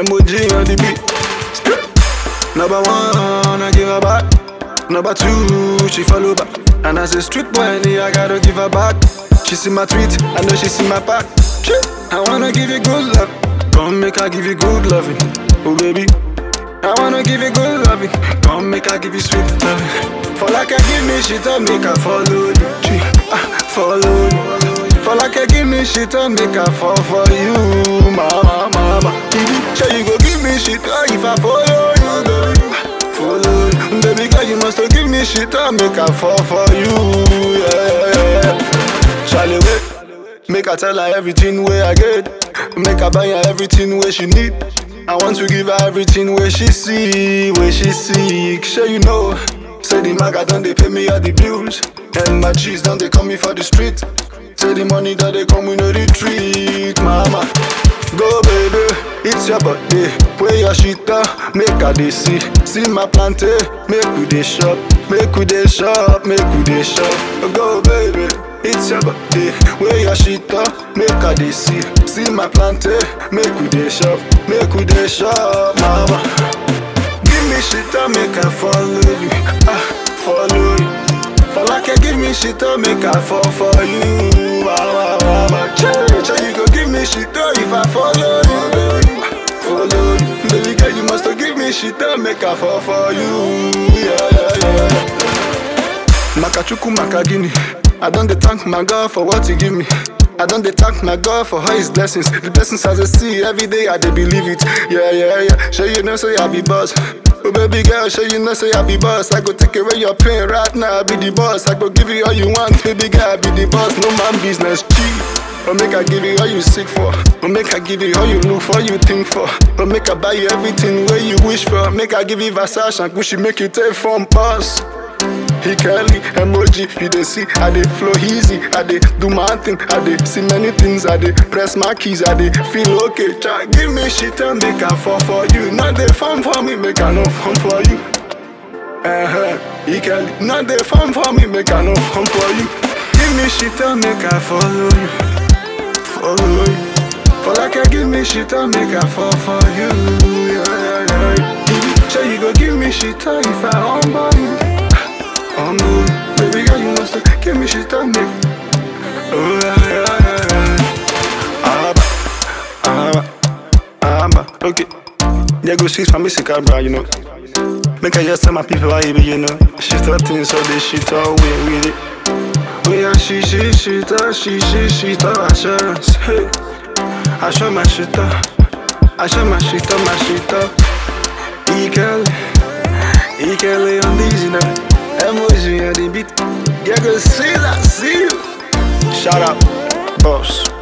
emoji on the beat. Number one, I give her back. Number two, she follow back. And as a street boy, I gotta give her back. She see my tweet, I know she see my pack. Shit, I wanna give you good love. Come make her give you good loving. Oh baby, I wanna give you good loving. Come make her give you sweet loving. For like I give me shit, I make her follow you. She, ah, follow you. For like I give me shit, I make her fall for you. Mama, mama. Baby, sure you go give me shit, ah, if I follow you, baby. Follow you. Baby girl, you must give me shit, I make her fall for you. Yeah, yeah, yeah. Charlie, wait. Make her tell her everything where I get. Make her buy her everything where she need. I want to give her everything where she see, where she seek. Sure you know. Say the maga done they pay me all the bills. And my cheese done they call me for the street. Say the money that they come we no retreat, mama. Go baby, it's your birthday. Where your shit up, make her they see. See my plantain, make we they shop, make we they shop, make we they shop. Go baby. It's your birthday, where your shit up, make her they see. See my plantain, make we they shop, make we they shop, mama. Give me shit up, make her follow you, ah, follow you. For like I give me shit up, make her fall for you, ah, ah, ah, Change, you go give me shit up if I follow you, baby. Follow you, baby girl, you must give me shit up, make her fall for you, yeah, yeah, yeah. Makachuku Makagini. I don't dey thank my God for what He give me. I don't dey thank my God for all His blessings. The blessings as I see every day, I dey believe it. Yeah, yeah, yeah. Sure you know, say I be boss. Oh baby girl, sure you know, say I be boss. I go take away your pain right now. I be the boss. I go give you all you want, baby girl. I be the boss. No man business cheap. Or make I give you all you seek for. Or make I give you all you look for, you think for. Or make I buy you everything where you wish for. Make I give you Versace and Gucci, make you take from boss. He curly emoji, you dey see, I dey flow easy, I dey do my thing, I dey see many things, I dey press my keys, I dey feel okay. Try give me shit and make I fall for you. Not dey fun for me, make I no fun for you. Uh huh. He curly, not dey fun for me, make I no fun for you. Give me shit and make I follow you, follow you. For like I give me shit and make I fall for you. Yeah, yeah, yeah. Give me, sure you go give me shit if I humble you. Oh no, baby girl, you must give me shit on me. Oh yeah, yeah, yeah, yeah. Abba, abba, abba. Okay. Yeah, go sweet for me, sick bro, you know. Make I just tell my people how you be, you know. Shit all things, so they shit all way with it. Oh yeah, she, she, shit all, she, she, shit all assurance. Hey, I show my shit up. I show my shit up, my shit up. Equal, equal on these, you know. Emoji on the beat. Yeah, go see that, see you. Shout out, boss.